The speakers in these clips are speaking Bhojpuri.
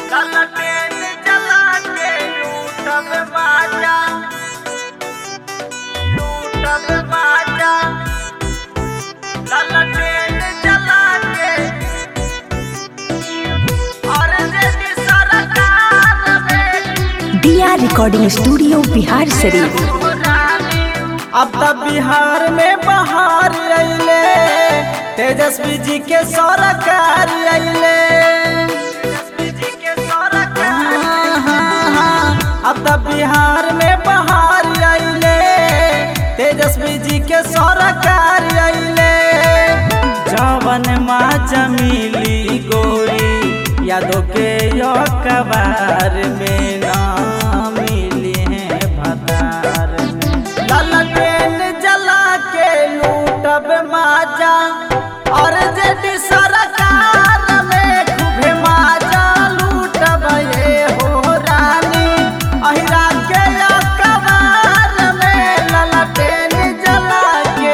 ललटेन जला के लूटब बाजा लूटब बाजा ललटेन जला के और यदि सरकार में दिया रिकॉर्डिंग स्टूडियो बिहार शरीफ अब तब बिहार में बहार अइले तेजस्वी जी के सरकार अइले हाँ, हाँ, हाँ। अब तब बिहार में बहार अइले तेजस्वी जी के सरकार अइले जवन माँ जमीली गोरी यादों के यो कबार में ना मिली है भतार में ललटेन जला के लूटब माजा और जेडी सरकार में खूबे माजा लूटब ये हो रानी अहिरा के यो कबार में ललटेन जला के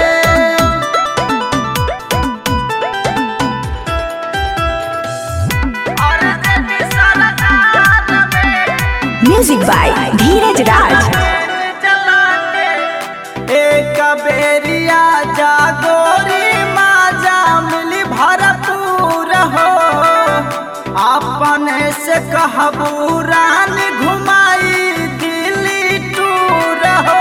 और यदि सरकार में म्यूजिक बाय धीरज राज एक बेरिया जागोरी माजा मिली भरपूर हो अपने से कहबू रानी घुमाई दिल्ली टूर हो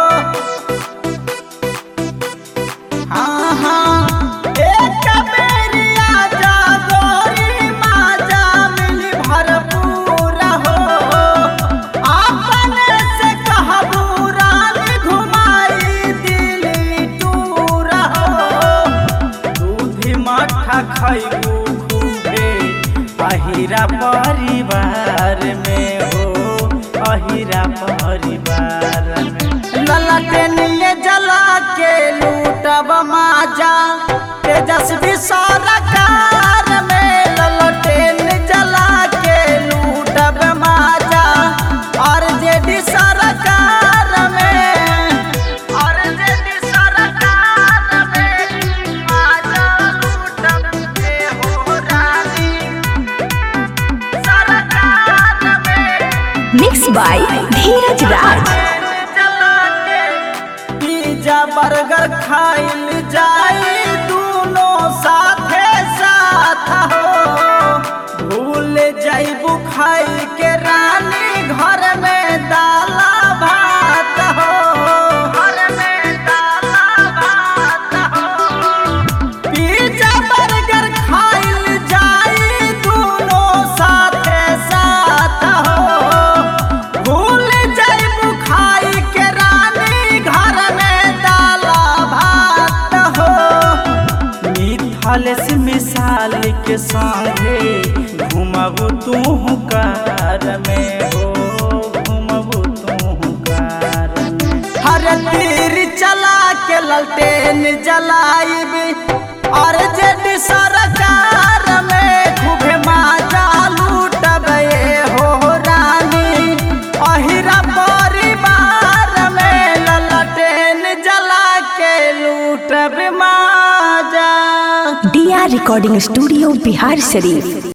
हाँ हाँ एक बेरिया जागोरी माजा मिली भरपूर हो अपने से कहबू रानी घुमाई दिल्ली टूर हो दूधी मठा खैबू खूबे अहिरा परिवार में हो अहिरा परिवार में ललटेनिए जला के लूटब माजा तेजस्वी सरकार में ललटेन जला के लूटब माजा और जेडी सरकार में और जेडी सरकार में माजा लूटब के हो रानी सरकार में mix by Dheeraj Raj pizza burger खाइल जाई दूनो साथे साथ हो भूल जाइबू खाई के रानी घर में दाला भात हो घर में दाला भात हो पिज्जा बर्गर खाइल जाई दूनो साथे साथ हो भूल जाइबू खाई के रानी घर में दाला भात हो मिथल से मिसाल के संगे घुमबू तू कार में हो घुमबू तू कार में हर तीर चला के ललटेन जलाइब और जेडी सरकार में खूबे माजा लूटब ये हो रानी अहिरा परिवार में ललटेन जला के लूटब माजा दिया रिकॉर्डिंग स्टूडियो बिहार शरीफ